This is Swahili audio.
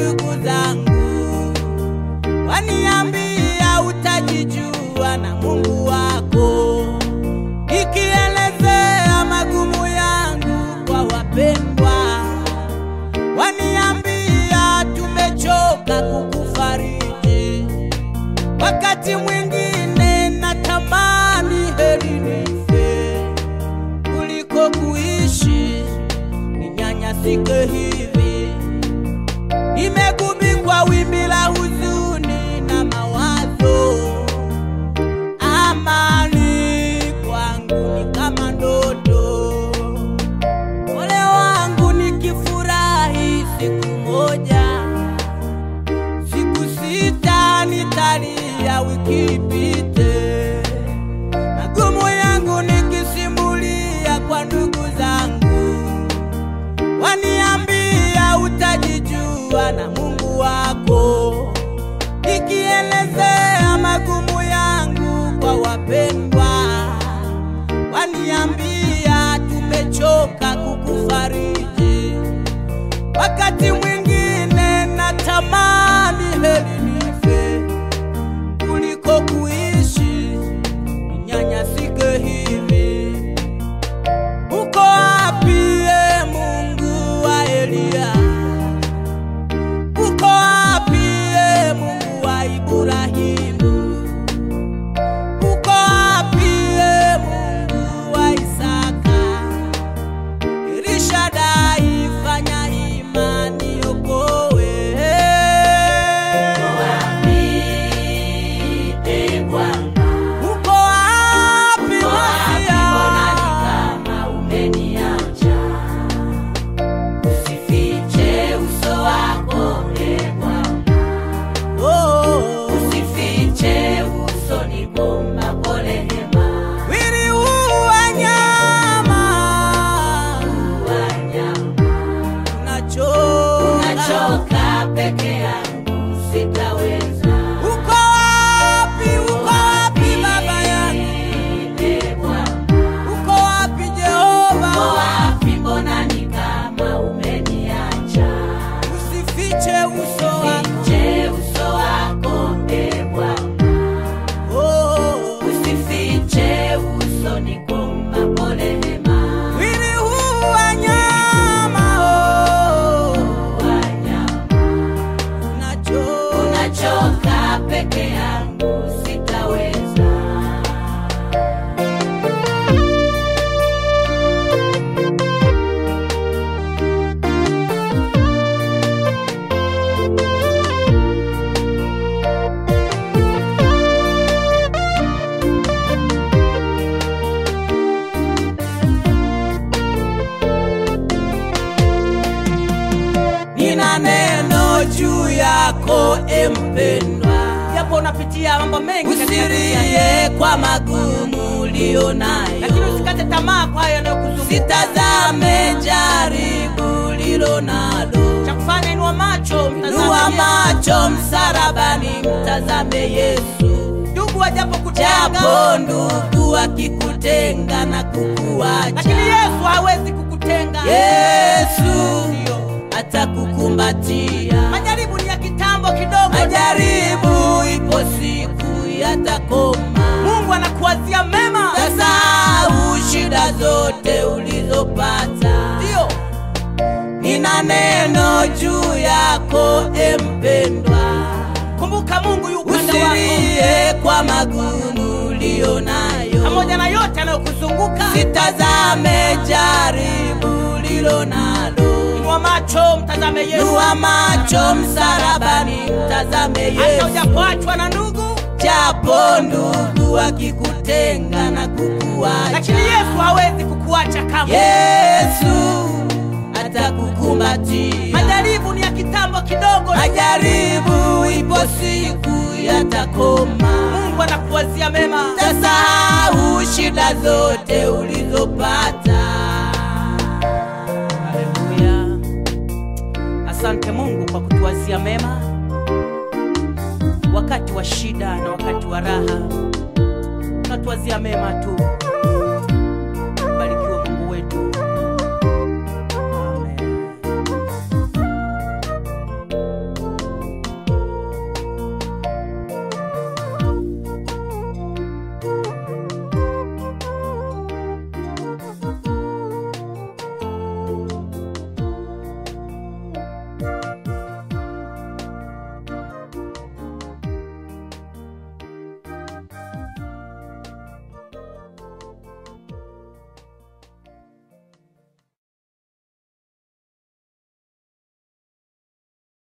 ndugu zangu, waniambia utajijua na Mungu wako, ikielezea magumu yangu kwa wapendwa, waniambia tumechoka kukufariji. Wakati mwingine natamani heri nife kuliko kuishi ninyanyasike hivi. Nimegubikwa wimbi la huzuni na mawazo, amani kwangu ni kama ndoto. Ole wangu nikifurahi siku moja, siku sita nitalia wiki ipite, magumu yangu nikisimulia kwa ndugu zangu waniambia utajijua na Mungu wako, nikielezea magumu yangu kwa wapendwa, waniambia tumechoka kukufariji. Wakati mwingine natamani heri nife kuliko kuishi ninyanyasike hivi. Uko wapi e Mungu wa Eliya? Uko wapi e Mungu wa Ibrahimu? Uko wapi e Mungu wa Isaka? Elishadai, fanya imani okoe. Uko wapi Masia? Oh, wili huu wa nyama unachoka. Peke yangu sitaweza. Uko wapi? Uko wapi baba yangu? Ee Bwana, Uko wapi Jehova? uko wapi? Mbona ni kama umeniacha? Usifiche uso wako. Fiche uso wako, Ee Bwana, Oh, usifiche uso, nikuombapo rehema. wili huu wa nyama oh, Wanyama, unachoka. unachoka peke yangu sitaweza. Nina neno juu yako empendwa, japo unapitia mambo mengi katika dunia hii, usirie kwa magumu ulio nayo, lakini usikate tamaa kwa hayo yanayokuzunguka. sitazame jaribu lilo nalo. Cha kufanya inua macho, mtazame Inua Yesu. macho msarabani, mtazame Yesu. Ndugu wajapo kutenga, Japo ndugu akikutenga na kukuacha, lakini Yesu hawezi kukutenga. Yesu Ndio. atakukumbatia. Majaribu ni ya kitambo kidogo, Majaribu ipo siku yatakoma, Mungu anakuwazia mema. tasahau shida zote ulizopata. Ndio Nina neno juu yako empendwa, kumbuka, Mungu yu upande wako, usilie kwa magumu ulio nayo, pamoja na yote yanayokuzunguka. sitazame jaribu lilo nalo. Inua macho, mtazame Yesu. Inua macho msarabani, mtazame Hata Yesu. ujapoachwa na ndugu, Japo ndugu akikutenga na kukuacha, lakini Yesu hawezi kukuacha kamwe. Yesu atakukumbatia. Majaribu ni ya kitambo kidogo, Majaribu ipo siku yatakoma, Mungu anakuwazia mema. tasahau shida zote ulizopata. Haleluya! Asante Mungu kwa kutuwazia mema wakati wa shida na wakati wa raha, unatuwazia mema tu.